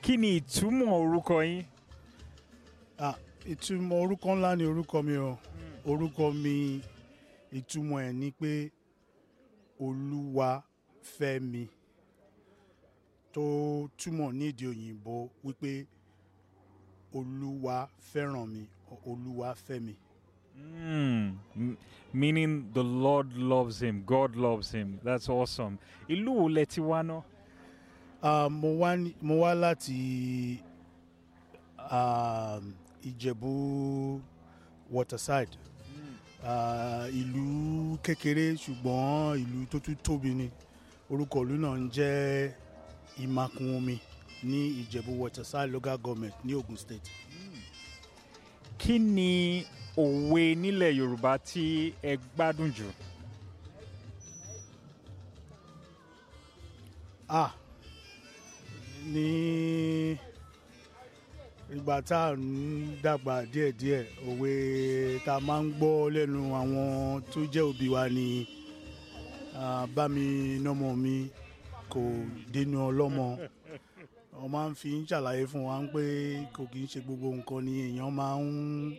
kí ni ìtumọ̀ orúkọ yín. Ah, ìtumọ̀ orúkọ ńlá ni orúkọ mi o orúkọ mi ìtumọ̀ ẹ̀ ni pé olúwa fẹ́ mi tó túmọ̀ ní èdè òyìnbó wípé olúwa fẹ́ràn mi olúwa fẹ́ mi. Mm, m- meaning the Lord loves him, God loves him. That's awesome. Ìlú wo lẹ ti wá náà? Ah, mo wá ní- mo wá láti um, ìjẹ̀bú waterside Ah, ìlú kékeré ṣùgbọ́n ìlú tó tún tóbi ni orúkọ ìlú náà ń jẹ́ ìmakùn omi ní ìjẹ̀bú waterside local government ní ogun state. Kí ni òwe nílẹ̀ Yorùbá tí ẹ gbádùn jù? ah ní ìgbà tá à ń dàgbà díẹ̀díẹ̀ òwe tá a máa ń gbọ́ lẹ́nu àwọn tó jẹ́ òbí wa ni ah, bá mi nọ́mọ mi kò dénú ọlọ́mọ wọ́n máa ń fi ń ṣàlàyé fún wa pé kò kì í ṣe gbogbo nǹkan ni èèyàn máa ń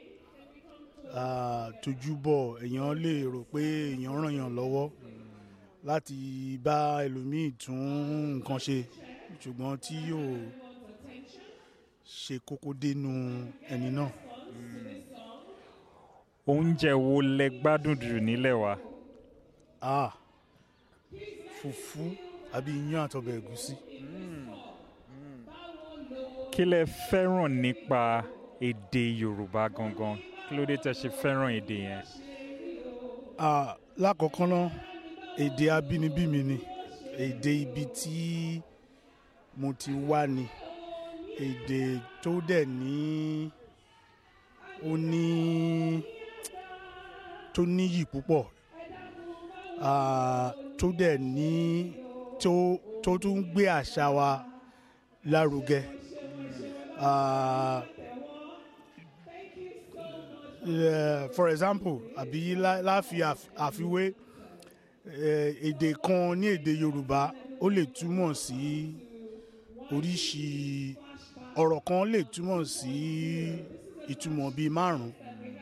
ah, tójú bọ̀ èèyàn lè rò pé èèyàn ràn yàn lọ́wọ́ láti bá ẹlòmíì tún nǹkan ṣe ṣùgbọ́n tí yóò ṣe kókó dénú ẹni náà. Oúnjẹ wo lẹ gbádùn jù nílẹ̀ wa? ah fùfú àbí iyán àtọbẹ̀ ẹ̀gúsí. Kí lẹ fẹ́ràn nípa èdè Yorùbá gangan? Kí ló dé tẹ́ ṣe fẹ́ràn èdè yẹn? ah lákọ̀ọ́kọ́ náà èdè abínibí mi ni èdè ibi tí mo ti wá ni èdè tó dẹ̀ ní ó ní tó níyì púpọ̀ ah, tó dẹ̀ ní tó tó tún ń gbé àṣà wa lárugẹ. Ah, eh, for example àbí lá- láfi àf- àfiwé eh, èdè kan ní èdè yorùbá ó lè túmọ̀ sí oríṣi ọ̀rọ̀ kan lè túmọ̀ sí ìtumọ̀ bíi márùn-ún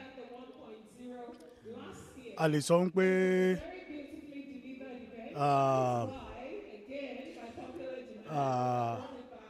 a lè sọ pé ah, ah,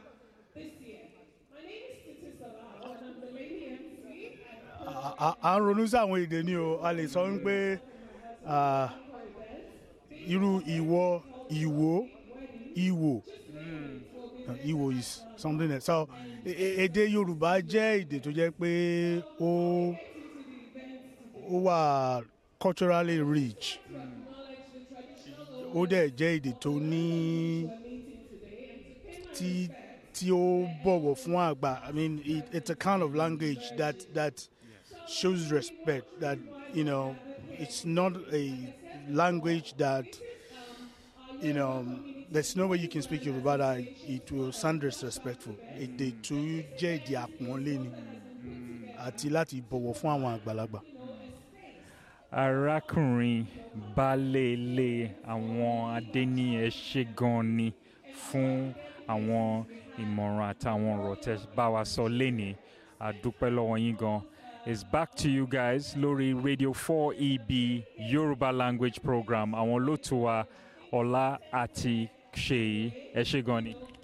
a- a- à ń ronú sí àwọn èdè ni o a lè sọ pé ah, irú ìwọ ìwò ìwò Uh, Igbo is something else. So e- e- èdè Yorùbá jẹ́ èdè tó jẹ́ pé ó ó wà culturally rich. Ó dẹ̀ jẹ́ èdè tó ní tí tí ó bọ̀wọ̀ fún àgbà. I mean it, it's a kind of language that that shows respect that you know it's not a language that you know there's no way you can speak Yoruba that it will sound disrespectful. Èdè tó jẹ́ èdè àpọ́nlé ni àti láti bọ̀wọ̀ fún àwọn àgbàlagbà. arákùnrin baálé ilé àwọn adéníyẹ ṣe gan ni fún àwọn ìmọ̀ràn àtàwọn ọ̀rọ̀ tẹ́ bá wa sọ lénìí àdúpẹ́ lọ́wọ́ yín gan. It's back to you guys lórí Radio 4EB Yoruba language program àwọn olóòtú wa Ọlá àti Ṣèyí ẹ ṣe gan ni.